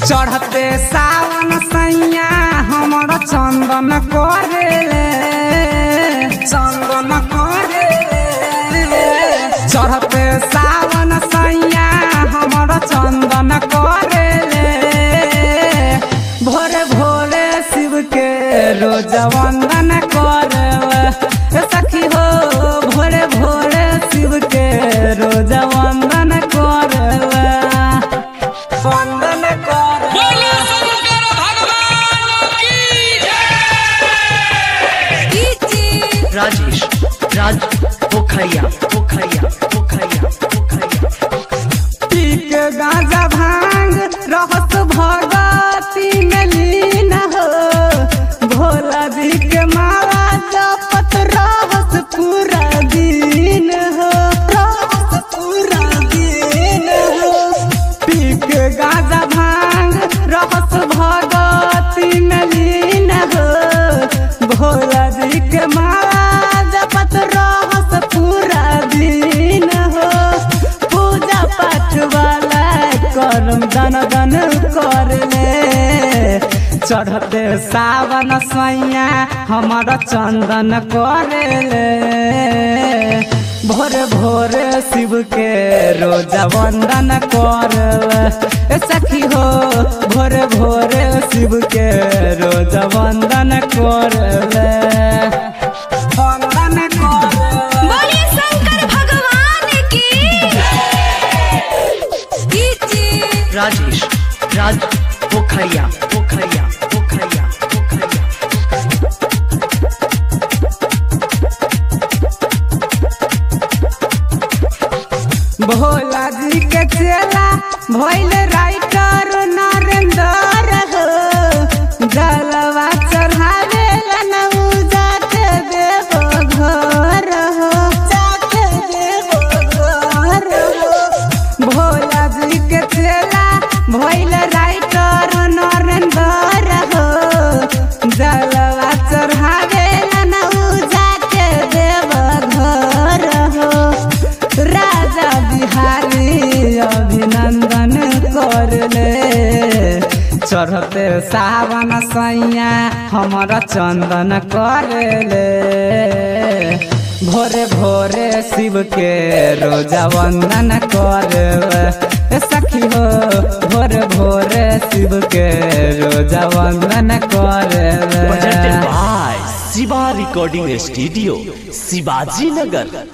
चढ़ते सावन सैया हमर चंदन करे चंदन करे चढ़ते सावन सैया हमर चंदन करे भोरे भोरे शिव के रोज वंदन करे सखी हो भोरे भोरे शिव के रोज वंदन करे वंदन करे बोलो शंकर भगवान की जय राजेश राज पोखरिया पोखरिया पोखरिया पोखरिया पी के गांजा भांग रहस भगती में लीन हो भोला जी के माला जपत रहस पूरा दिन हो रहस पूरा दिन हो पी के गांजा भांग रहस भगती में लीन हो भोला जी के माला जपत रहस पूरा दिन हो पूजा पाठ वाला करम दन दन कर ले चढ़ते सावन सैया हमर चंदन कर ले भोरे भोरे शिव के रोजा वंदन कर ले सखी हो भोरे भोरे शिव के रोजा वंदन कर ले वंदन कर ले बोलिए शंकर भगवान की कीजिए राजेश राज पोखरिया पोखरिया पोखरिया पोखरिया भोला जी के चेला भइल राइटर नरेंद्र हो जलवा चढ़ावे लनऊ जाके देव घर हो जाके देव घर हो भोला जी के चेला भइल राइटर नरेंद्र हो जलवा चढ़ावे लनऊ जाके देव घर हो राजा बिहारी अभिनंदन कर ले चढ़ते सावन सैया हमर चंदन कर ले भोरे भोरे शिव के रोजा वंदन कर ले। सखी हो भोरे भोरे शिव के रोजा वंदन कर ले। presented by Siva Recording Studio, Sivaji Nagar.